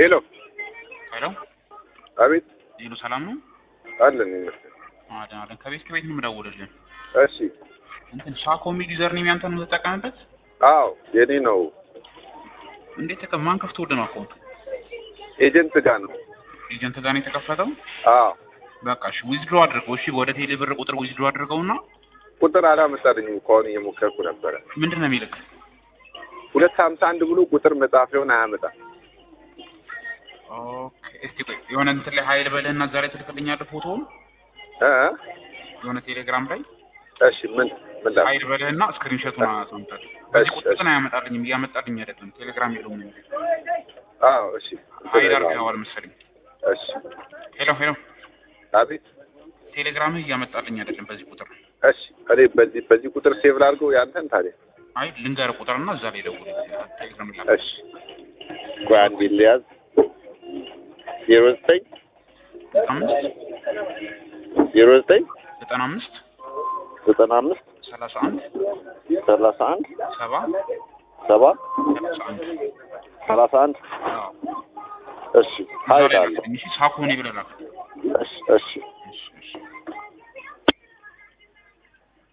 ሄሎ ሄሎ አቤት ሄሎ፣ ሰላም ነው? አለን ይመስል አለን አለን። ከቤት ከቤት ነው የምደውልልህ። እሺ እንትን ሳኮ የሚል ዩዘር ኔም ያንተ ነው የምትጠቀምበት? አዎ የኔ ነው እንዴት ተቀ ማን ከፍቶልህ ነው አካውንቱ? ኤጀንት ጋር ነው ኤጀንት ጋር ነው የተከፈተው? አዎ በቃ እሺ፣ ዊዝድሮ አድርገው። እሺ፣ ወደ ቴሌ ብር ቁጥር ዊዝድሮ አድርገውና ቁጥር አላመጣልኝም ከሆነ እየሞከርኩ ነበረ ምንድን ነው የሚልክ? ሁለት ሀምሳ አንድ ብሎ ቁጥር መጻፊያውን አያመጣም ኦኬ፣ እስቲ ቆይ የሆነ እንትን ላይ ሀይል በልህና እዛ ላይ ትልክልኛለህ ፎቶውን እ የሆነ ቴሌግራም ላይ እሺ ምን ምን ላ ሀይል በልህና ስክሪንሾቱን አሳምጣል። በዚህ እሺ፣ ቁጥር እሺ። ግን አያመጣልኝም፣ እያመጣልኝ አይደለም። ቴሌግራም የለውም እንጂ አዎ እሺ ሀይል አድርገዋል መሰለኝ። እሺ ሄሎ ሄሎ፣ አቤት ቴሌግራምህ እያመጣልኝ አይደለም በዚህ ቁጥር። እሺ እኔ በዚህ በዚህ ቁጥር ሴቭ ላድርገው ያንተን ታዲያ አይ ልንገርህ ቁጥርና እዛ ላይ ደውል። ቴሌግራም ላይ እሺ ቆይ አንዴ ልያዝ ዜሮ ዘጠኝ አምስት ዜሮ ዘጠኝ ዘጠና አምስት ዘጠና አምስት ሰላሳ አንድ ሰላሳ አንድ ሰባ ሰባ ሰላሳ አንድ ሰላሳ አንድ አዎ እሺ እዛ ሀይል ላይ አለ ላክልኝ። እሺ ሳኮኔ ብለህ ላክ። እሺ እሺ